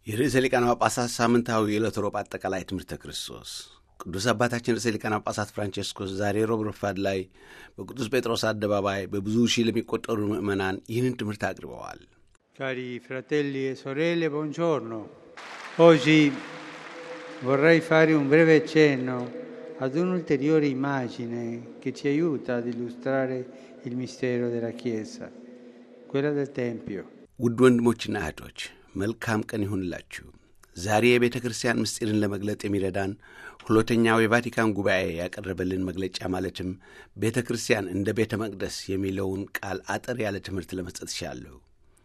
የርዕሰ ሊቃነ ጳጳሳት ሳምንታዊ የዕለተ ሮብ አጠቃላይ ትምህርተ ክርስቶስ ቅዱስ አባታችን ርዕሰ ሊቃነ ጳጳሳት ፍራንቼስኮስ ዛሬ ሮብ ረፋድ ላይ በቅዱስ ጴጥሮስ አደባባይ በብዙ ሺህ ለሚቆጠሩ ምዕመናን ይህንን ትምህርት አቅርበዋል። Cari fratelli e sorelle, buongiorno. Oggi vorrei fare un breve cenno ad un'ulteriore immagine che ci aiuta ad illustrare il mistero della Chiesa, quella del Tempio. ውድ ወንድሞችና እህቶች መልካም ቀን ይሁንላችሁ። ዛሬ የቤተ ክርስቲያን ምስጢርን ለመግለጥ የሚረዳን ሁለተኛው የቫቲካን ጉባኤ ያቀረበልን መግለጫ ማለትም ቤተ ክርስቲያን እንደ ቤተ መቅደስ የሚለውን ቃል አጠር ያለ ትምህርት ለመስጠት ይሻለሁ።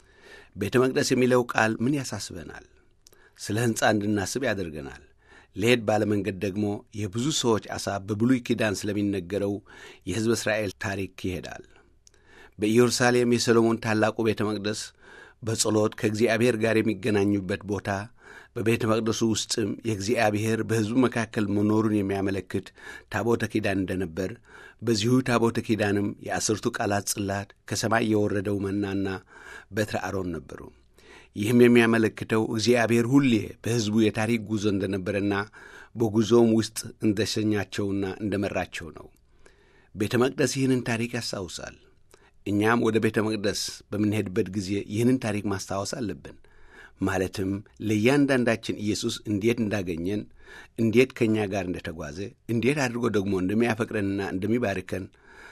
ቤተ መቅደስ የሚለው ቃል ምን ያሳስበናል? ስለ ሕንፃ እንድናስብ ያደርገናል። ለሄድ ባለመንገድ ደግሞ የብዙ ሰዎች አሳብ በብሉይ ኪዳን ስለሚነገረው የሕዝበ እስራኤል ታሪክ ይሄዳል። በኢየሩሳሌም የሰሎሞን ታላቁ ቤተ መቅደስ በጸሎት ከእግዚአብሔር ጋር የሚገናኙበት ቦታ፣ በቤተ መቅደሱ ውስጥም የእግዚአብሔር በሕዝቡ መካከል መኖሩን የሚያመለክት ታቦተ ኪዳን እንደነበር፣ በዚሁ ታቦተ ኪዳንም የአስርቱ ቃላት ጽላት፣ ከሰማይ የወረደው መናና በትረ አሮን ነበሩ። ይህም የሚያመለክተው እግዚአብሔር ሁሌ በሕዝቡ የታሪክ ጉዞ እንደነበረና በጉዞውም ውስጥ እንደሸኛቸውና እንደመራቸው ነው። ቤተ መቅደስ ይህንን ታሪክ ያስታውሳል። እኛም ወደ ቤተ መቅደስ በምንሄድበት ጊዜ ይህንን ታሪክ ማስታወስ አለብን። ማለትም ለእያንዳንዳችን ኢየሱስ እንዴት እንዳገኘን፣ እንዴት ከእኛ ጋር እንደተጓዘ፣ እንዴት አድርጎ ደግሞ እንደሚያፈቅረንና እንደሚባርከን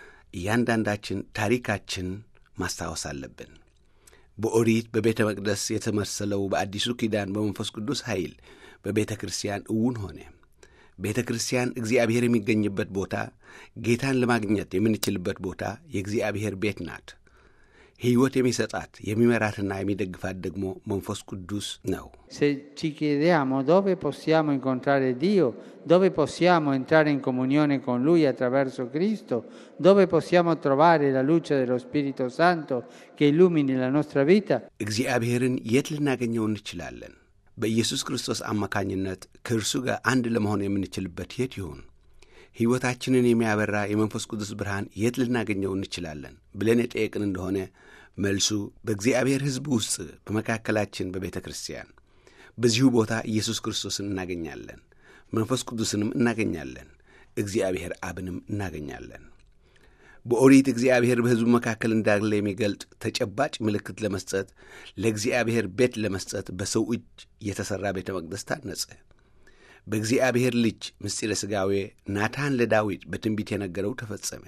እያንዳንዳችን ታሪካችን ማስታወስ አለብን። በኦሪት በቤተ መቅደስ የተመሰለው በአዲሱ ኪዳን በመንፈስ ቅዱስ ኃይል በቤተ ክርስቲያን እውን ሆነ። ቤተ ክርስቲያን እግዚአብሔር የሚገኝበት ቦታ፣ ጌታን ለማግኘት የምንችልበት ቦታ የእግዚአብሔር ቤት ናት። ሕይወት የሚሰጣት የሚመራትና የሚደግፋት ደግሞ መንፈስ ቅዱስ ነው። Se ci chiediamo dove possiamo incontrare Dio, dove possiamo entrare in comunione con Lui attraverso Cristo, dove possiamo trovare la luce dello Spirito Santo che illumini la nostra vita, እግዚአብሔርን የት ልናገኘው እንችላለን? በኢየሱስ ክርስቶስ አማካኝነት ከእርሱ ጋር አንድ ለመሆን የምንችልበት የት ይሁን? ሕይወታችንን የሚያበራ የመንፈስ ቅዱስ ብርሃን የት ልናገኘው እንችላለን ብለን የጠየቅን እንደሆነ መልሱ በእግዚአብሔር ሕዝብ ውስጥ በመካከላችን በቤተ ክርስቲያን በዚሁ ቦታ ኢየሱስ ክርስቶስን እናገኛለን፣ መንፈስ ቅዱስንም እናገኛለን፣ እግዚአብሔር አብንም እናገኛለን። በኦሪት እግዚአብሔር በሕዝቡ መካከል እንዳለ የሚገልጥ ተጨባጭ ምልክት ለመስጠት ለእግዚአብሔር ቤት ለመስጠት በሰው እጅ የተሠራ ቤተ መቅደስ ታነጸ። በእግዚአብሔር ልጅ ምስጢረ ሥጋዌ ናታን ለዳዊት በትንቢት የነገረው ተፈጸመ።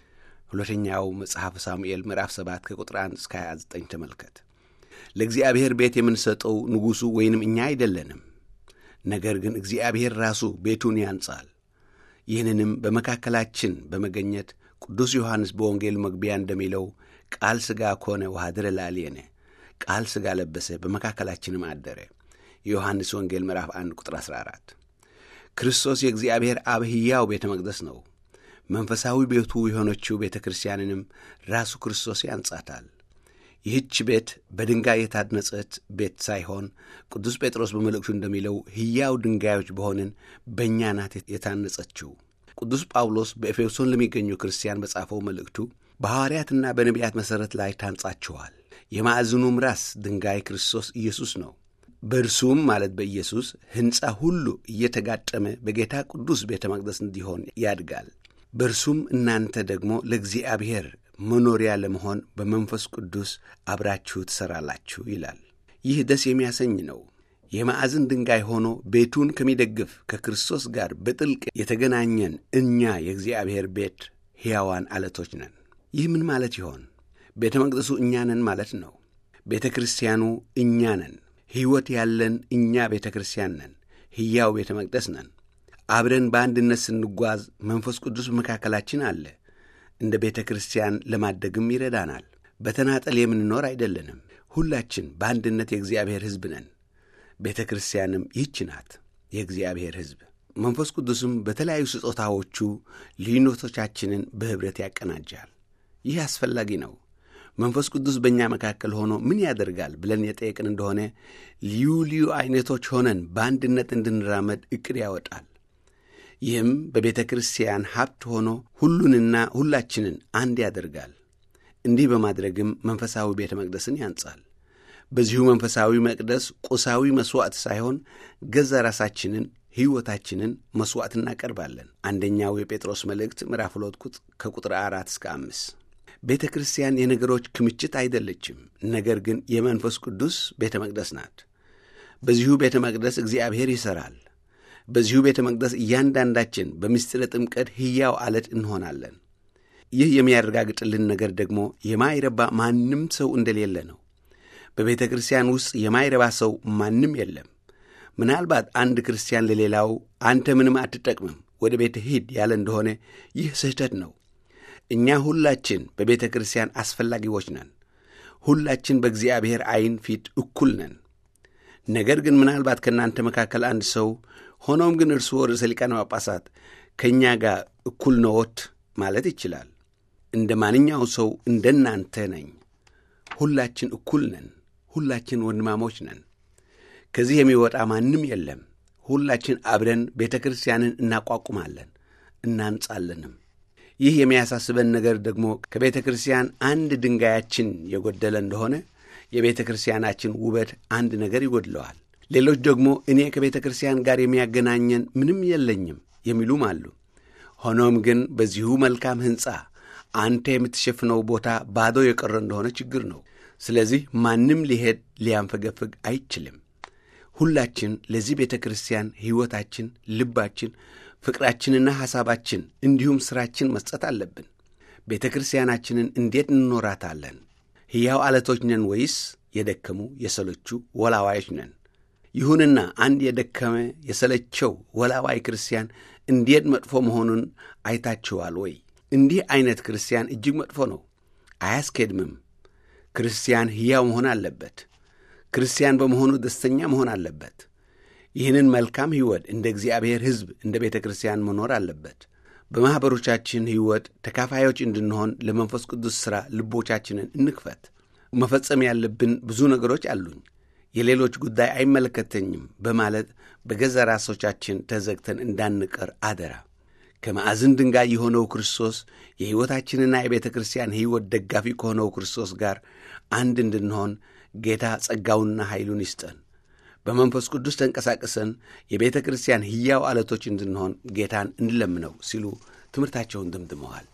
ሁለተኛው መጽሐፍ ሳሙኤል ምዕራፍ 7 ከቁጥር 1 እስከ 29 ተመልከት። ለእግዚአብሔር ቤት የምንሰጠው ንጉሡ ወይንም እኛ አይደለንም። ነገር ግን እግዚአብሔር ራሱ ቤቱን ያንጻል። ይህንንም በመካከላችን በመገኘት ቅዱስ ዮሐንስ በወንጌል መግቢያ እንደሚለው ቃል ሥጋ ኮነ ወኀደረ ላዕሌነ፣ ቃል ሥጋ ለበሰ በመካከላችንም አደረ። የዮሐንስ ወንጌል ምዕራፍ 1 ቁጥር 14። ክርስቶስ የእግዚአብሔር አብ ሕያው ቤተ መቅደስ ነው። መንፈሳዊ ቤቱ የሆነችው ቤተ ክርስቲያንንም ራሱ ክርስቶስ ያንጻታል። ይህች ቤት በድንጋይ የታነጸት ቤት ሳይሆን ቅዱስ ጴጥሮስ በመልእክቱ እንደሚለው ሕያው ድንጋዮች በሆንን በእኛ ናት የታነጸችው። ቅዱስ ጳውሎስ በኤፌሶን ለሚገኙ ክርስቲያን በጻፈው መልእክቱ በሐዋርያትና በነቢያት መሠረት ላይ ታንጻችኋል፣ የማዕዘኑም ራስ ድንጋይ ክርስቶስ ኢየሱስ ነው። በእርሱም ማለት በኢየሱስ ሕንፃ ሁሉ እየተጋጠመ በጌታ ቅዱስ ቤተ መቅደስ እንዲሆን ያድጋል። በእርሱም እናንተ ደግሞ ለእግዚአብሔር መኖሪያ ለመሆን በመንፈስ ቅዱስ አብራችሁ ትሠራላችሁ ይላል። ይህ ደስ የሚያሰኝ ነው። የማዕዘን ድንጋይ ሆኖ ቤቱን ከሚደግፍ ከክርስቶስ ጋር በጥልቅ የተገናኘን እኛ የእግዚአብሔር ቤት ሕያዋን ዓለቶች ነን። ይህ ምን ማለት ይሆን? ቤተ መቅደሱ እኛ ነን ማለት ነው። ቤተ ክርስቲያኑ እኛ ነን። ሕይወት ያለን እኛ ቤተ ክርስቲያን ነን። ሕያው ቤተ መቅደስ ነን። አብረን በአንድነት ስንጓዝ መንፈስ ቅዱስ በመካከላችን አለ። እንደ ቤተ ክርስቲያን ለማደግም ይረዳናል። በተናጠል የምንኖር አይደለንም። ሁላችን በአንድነት የእግዚአብሔር ሕዝብ ነን። ቤተ ክርስቲያንም ይህች ናት፣ የእግዚአብሔር ሕዝብ። መንፈስ ቅዱስም በተለያዩ ስጦታዎቹ ልዩነቶቻችንን በኅብረት ያቀናጃል። ይህ አስፈላጊ ነው። መንፈስ ቅዱስ በእኛ መካከል ሆኖ ምን ያደርጋል ብለን የጠየቅን እንደሆነ ልዩ ልዩ ዐይነቶች ሆነን በአንድነት እንድንራመድ ዕቅድ ያወጣል። ይህም በቤተ ክርስቲያን ሀብት ሆኖ ሁሉንና ሁላችንን አንድ ያደርጋል። እንዲህ በማድረግም መንፈሳዊ ቤተ መቅደስን ያንጻል። በዚሁ መንፈሳዊ መቅደስ ቁሳዊ መሥዋዕት ሳይሆን ገዛ ራሳችንን ሕይወታችንን መሥዋዕት እናቀርባለን። አንደኛው የጴጥሮስ መልእክት ምዕራፍ ሁለት ከቁጥር አራት እስከ አምስት ቤተ ክርስቲያን የነገሮች ክምችት አይደለችም፣ ነገር ግን የመንፈስ ቅዱስ ቤተ መቅደስ ናት። በዚሁ ቤተ መቅደስ እግዚአብሔር ይሠራል። በዚሁ ቤተ መቅደስ እያንዳንዳችን በምስጢረ ጥምቀት ሕያው አለት እንሆናለን። ይህ የሚያረጋግጥልን ነገር ደግሞ የማይረባ ማንም ሰው እንደሌለ ነው። በቤተ ክርስቲያን ውስጥ የማይረባ ሰው ማንም የለም። ምናልባት አንድ ክርስቲያን ለሌላው አንተ ምንም አትጠቅምም፣ ወደ ቤተ ሂድ ያለ እንደሆነ ይህ ስህተት ነው። እኛ ሁላችን በቤተ ክርስቲያን አስፈላጊዎች ነን። ሁላችን በእግዚአብሔር ዐይን ፊት እኩል ነን። ነገር ግን ምናልባት ከእናንተ መካከል አንድ ሰው ሆኖም ግን እርስዎ ርዕሰ ሊቃነ ጳጳሳት ከእኛ ጋር እኩል ነዎት ማለት ይችላል። እንደ ማንኛው ሰው እንደ እናንተ ነኝ። ሁላችን እኩል ነን። ሁላችን ወንድማሞች ነን። ከዚህ የሚወጣ ማንም የለም። ሁላችን አብረን ቤተ ክርስቲያንን እናቋቁማለን፣ እናንጻለንም። ይህ የሚያሳስበን ነገር ደግሞ ከቤተ ክርስቲያን አንድ ድንጋያችን የጎደለ እንደሆነ የቤተ ክርስቲያናችን ውበት አንድ ነገር ይጎድለዋል። ሌሎች ደግሞ እኔ ከቤተ ክርስቲያን ጋር የሚያገናኘን ምንም የለኝም የሚሉም አሉ። ሆኖም ግን በዚሁ መልካም ሕንፃ አንተ የምትሸፍነው ቦታ ባዶ የቀረ እንደሆነ ችግር ነው። ስለዚህ ማንም ሊሄድ ሊያንፈገፍግ አይችልም። ሁላችን ለዚህ ቤተ ክርስቲያን ሕይወታችን፣ ልባችን፣ ፍቅራችንና ሐሳባችን እንዲሁም ሥራችን መስጠት አለብን። ቤተ ክርስቲያናችንን እንዴት እንኖራታለን? ሕያው ዓለቶች ነን ወይስ የደከሙ የሰለቹ ወላዋዮች ነን? ይሁንና አንድ የደከመ የሰለቸው ወላዋይ ክርስቲያን እንዴት መጥፎ መሆኑን አይታችኋል ወይ? እንዲህ ዐይነት ክርስቲያን እጅግ መጥፎ ነው፣ አያስኬድምም። ክርስቲያን ሕያው መሆን አለበት። ክርስቲያን በመሆኑ ደስተኛ መሆን አለበት። ይህንን መልካም ሕይወት እንደ እግዚአብሔር ሕዝብ እንደ ቤተ ክርስቲያን መኖር አለበት። በማኅበሮቻችን ሕይወት ተካፋዮች እንድንሆን ለመንፈስ ቅዱስ ሥራ ልቦቻችንን እንክፈት። መፈጸም ያለብን ብዙ ነገሮች አሉኝ፣ የሌሎች ጉዳይ አይመለከተኝም በማለት በገዛ ራሶቻችን ተዘግተን እንዳንቀር አደራ። ከማዕዝን ድንጋይ የሆነው ክርስቶስ የሕይወታችንና የቤተ ክርስቲያን ሕይወት ደጋፊ ከሆነው ክርስቶስ ጋር አንድ እንድንሆን ጌታ ጸጋውንና ኃይሉን ይስጠን። በመንፈስ ቅዱስ ተንቀሳቅሰን የቤተ ክርስቲያን ሕያው ዓለቶች እንድንሆን ጌታን እንለምነው ሲሉ ትምህርታቸውን ደምድመዋል።